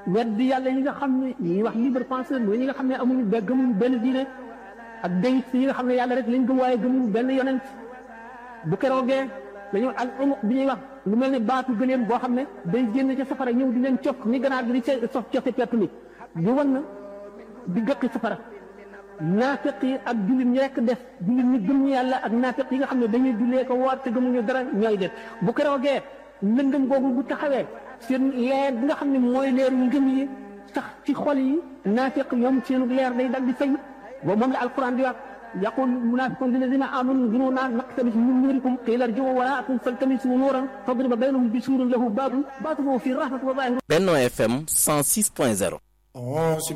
weddi yàlla yi nga xam ne ñuy wax libre penseur mooy ñi nga xam ne amuñu be gëmuñu benn diine ak déyit yi nga xam ne yàlla rek lañ gëm waaye gëmuñu benn yonent bu keroogee dañoo al umuq bi ñuy wax lu mel ne baatu gëleem boo xam ne day génn ca safara ñëw di leen cokk ni ganaar gi di sof cokke pett mi di wan na di gëqi safara naafiq yi ak jullit ñi rekk def jullit ñi gëm ñu yàlla ak naafiq yi nga xam ne dañuy jullee ko woor te gëmuñu dara ñooy def bu keroogee lëndëm googu bu taxawee seen leer bi nga xam ne mooy leeru ngëm yi sax ci xol yi naafiq ñoom seen leer day dal di fay boobu moom la alquran di wax yaqul munafiqun lilladina amanu zununa naqtabis min nurikum qila irji'u wara'akum faltamisu nuran fadriba baynahum bisurin lahu babun batinuhu fi rahmati wa zahiruhu Benno FM 106.0